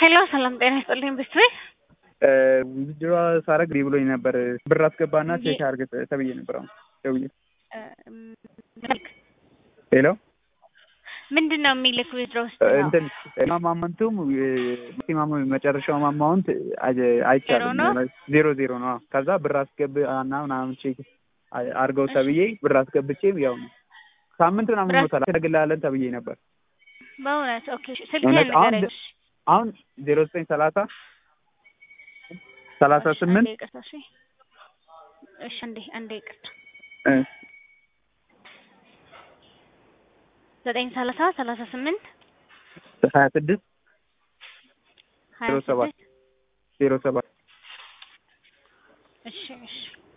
ሄሎ ሰላም ጤና ይስጥልኝ ብስሬ ውድድሯ ሳረግ ዲ ብሎኝ ነበር። ብር አስገባና ቼክ አድርግ ተብዬ ነበር። አሁን ደውዬ ሄሎ ምንድን ነው የሚልክ ዊዝድሮ ውስጥ እንትን ማማንቱም ማክሲማሙ መጨረሻው ማማውንት አይቻልም ዜሮ ዜሮ ነው። ከዛ ብር አስገብ እና ምናምን ቼክ አድርገው ተብዬ ብር አስገብቼ ያው ነው ሳምንት ምናምን ሞታል አደርግልሃለን ተብዬ ነበር። በእውነት ኦኬ። ስልክህን ንገረኝ። አሁን ዜሮ ዘጠኝ ሰላሳ ሰላሳ ስምንት እሺ አንዴ አንዴ ይቅርታ ዘጠኝ ሰላሳ ሰላሳ ስምንት ሀያ ስድስት ሀያ ዜሮ ሰባት ስድስት ዜሮ ሰባት እሺ እሺ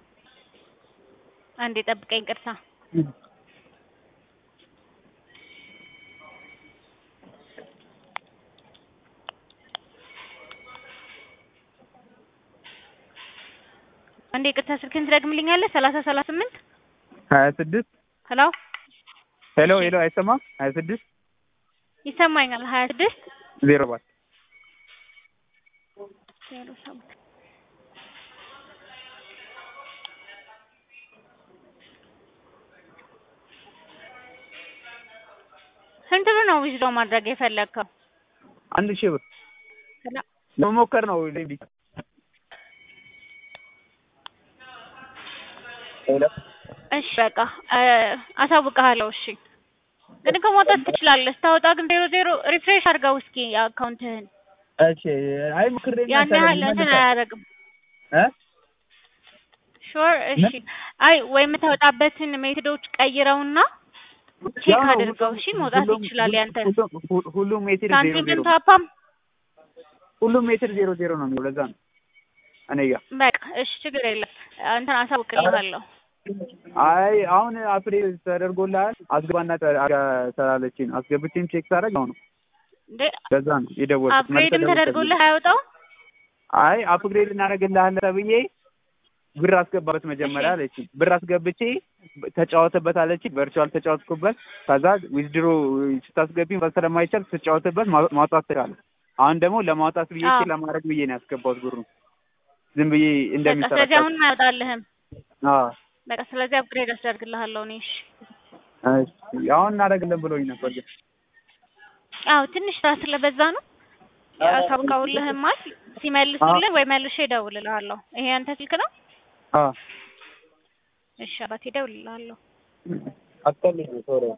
አንዴ ጠብቀኝ ይቅርታ አንዴ ይቅርታ ስልክህን ትደግምልኛለህ ሰላሳ ሰላሳ ስምንት ሀያ ስድስት ሄሎ ሄሎ ሄሎ አይሰማም ሀያ ስድስት ይሰማኛል ሀያ ስድስት ዜሮ ሰባት ዜሮ ሰባት ስንት ብር ነው ዊዝድሮ ማድረግ የፈለግከው? አንድ ሺህ ብር ለመሞከር ነው እንዴ? እሺ በቃ አሳውቅሃለሁ። እሺ ግን እኮ ማውጣት ትችላለህ። ስታወጣ ግን ዜሮ ዜሮ ሪፍሬሽ አድርገው እስኪ አካውንትህን። እሺ አይ ሞክሬ ያን ያህል እንትን አያደርግም። እ ሹር እሺ። አይ ወይ የምታወጣበትን ሜቶዶች ቀይረውና ቼክ አድርገው። እሺ መውጣት ይችላል ያንተ ሁሉም ሜትር ዜሮ ዜሮ ሳንቲምም ታፓም ሁሉም ሜትር ዜሮ ዜሮ ነው የሚለው ለዛ ነው እኔ ጋር በቃ እሺ፣ ችግር የለም እንትን አሳውቅልሃለሁ። አይ አሁን አፕዴት ተደርጎልሃል አስገባና ተላለችኝ አስገብቼም ቼክ ሳደርግ አሁን እንዴ ለዛ ነው የደወልኩት። አፕግሬድም ተደርጎልህ አያወጣው? አይ አፕግሬድ እናደርግልሃለን ተብዬ ብር አስገባበት መጀመሪያ አለችኝ። ብር አስገብቼ ተጫወተበት አለችኝ። ቨርቹዋል ተጫወትኩበት። ከዛ ዊዝድሮ ስታስገቢ ስለማይቻል ስትጫወትበት ማውጣት ትችላለህ። አሁን ደግሞ ለማውጣት ብዬ አዎ። ለማድረግ ብዬ ነው ያስገባሁት ብሩ ዝም ብዬ በቃ እንደሚሰራ ስለዚህ አሁን አያወጣልህም። አዎ በቃ ስለዚህ አፕግሬድ አስደርግልሃለሁ እኔ። እሺ እሺ አሁን እናደርግልን ብሎኝ ነበር ግን አዎ ትንሽ ስራ ስለበዛ ነው ያሳውቀውልህማል። ሲመልሱልህ ወይ መልሼ እደውልልሃለሁ። ይሄ ያንተ ስልክ ነው? አዎ እሺ አባቴ እደውልልሃለሁ። አትቀልኝ ቶሎ